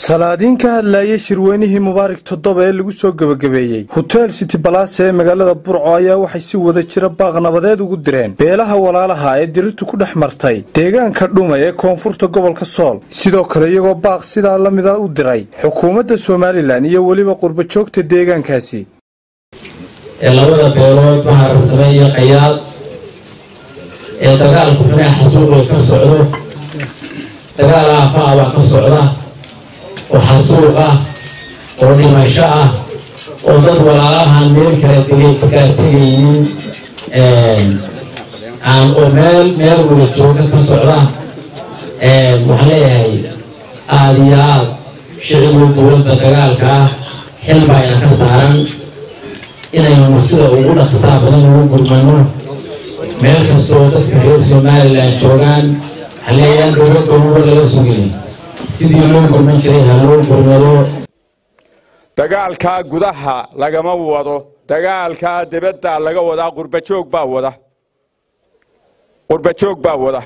salaadiin ka hadlaayay shirweynihii mubaarak toddoba ee lagu soo gebagabeeyey hotel city balase ee magaalada burco ayaa waxay si wada jira baaq nabadeed ugu direen beelaha walaalaha ee dirirtu ku dhex martay deegaanka dhuma ee koonfurta gobolka sool sidoo kale iyagoo baaq sidaa la mida u diray xukuumadda somalilan iyo weliba qurbajoogta deegaankaasi ee labada beelood maharsame iyo qayaad ee dagaalku xunee xasuuqay ka socdo dagaal aafaa baa ka socda oo xasuuq ah oo dhimasho ah oo dad walaalahan meel kala degay kakaa tegaynin aan oo meel meel wada jooga ka socda waxaan leeyahay aada iyo aad shicigii dowladda dagaalka ah xil baayna ka saaran inaynu sida ugu dhaqsaa badan ugu gurmano meel kastoo dadka reer somalilan joogaan haleeyaan dowladda uba laga sugin sidii loo gurman jiray ha loo gurmado dagaalkaa gudaha lagama wado dagaalkaa dibadda laga wadaa qurbajoog baa wada qurbajoog baa wada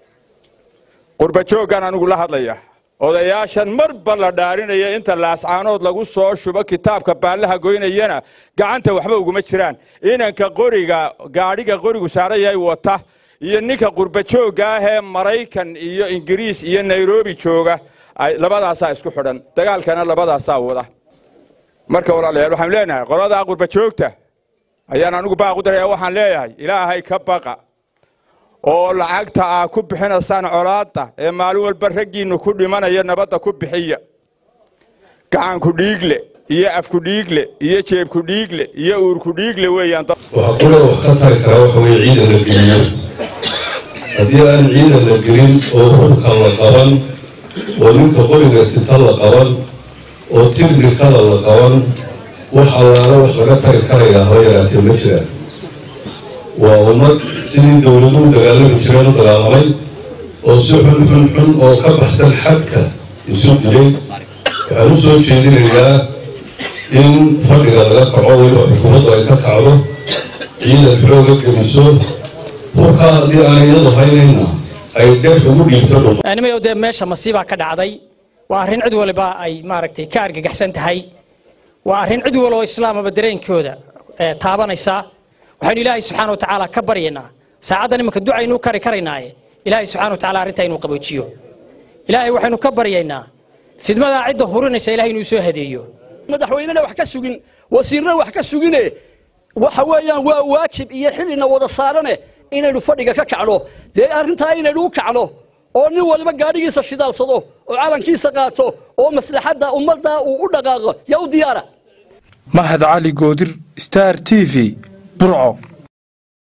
qurbajooggan anigu la hadlaya odayaashan marba la dhaarinaya inta laascaanood lagu soo shubo kitaabka baallaha goynayana gacanta waxba uguma jiraan inanka qoriga gaadhiga qorigu saaran yahay wata iyo ninka qurbajoogga ah ee maraykan iyo ingiriis iyo nairobi jooga labadaasaa isku xidhan dagaalkana labadaasaa wada marka walaalayaal waxaan leenahay qoladaa qurbajoogta ayaan anigu baaq u daraya waxaan leeyahay ilaahay ka baqa oo lacagta aa ku bixinaysaan colaadda ee maalin walba raggiinnu ku dhimanaya nabadda ku bixiya gacanku dhiigle iyo afku dhiigle iyo jeebku dhiigle iyo uurku dhiigle weeyaan waxaa kula wax ka tari karaa waxa weye ciidan la geliyo haddii aan ciidan la gelin oo hubka la qaban oo ninka qoriga sita la qaban oo tibrikada la qaban wax allaala wax laga tari karayaa haba yaraatee ma jiraan waa ummad sidii dowladuhu dagaalami jireen u dagaalamay oo si xun xun xun oo ka baxsan xadka isu dilay waxaan u soo jeedinayaa in fadhiga laga kaco weliba xukuumaddu ay ka kacdo ciidan xooga geliso hubkaa haddii aan iyadu haynayna ay dhex ugu dhiibto dhuma nimayow dee meesha masiibaa ka dhacday waa arrin cid waliba ay maaragtay ka argagaxsan tahay waa arrin cid waloo islaamaba dareenkooda taabanaysa waxaynu ilaahay subxaana wa tacaala ka baryaynaa saacaddan imanka ducaynu kari karaynaaye ilaahay subxana wa tacala arrintaa inuu qaboojiyo ilaahay waxaynu ka baryaynaa fidmadaa cidda hurinaysa ilahay inuu soo hadeeyo madaxweynena wax ka sugin wasiirna wax ka sugine waxa weeyaan waa waajib iyo xillina wada saarane inaynu fadhiga ka kacno dee arrintaa inaynu u kacno oo nin waliba gaadhigiisa shidaalsado oo calankiisa qaato oo maslaxadda ummadda uu u dhaqaaqo yaa u diyaara mahad cali goodir star t v burco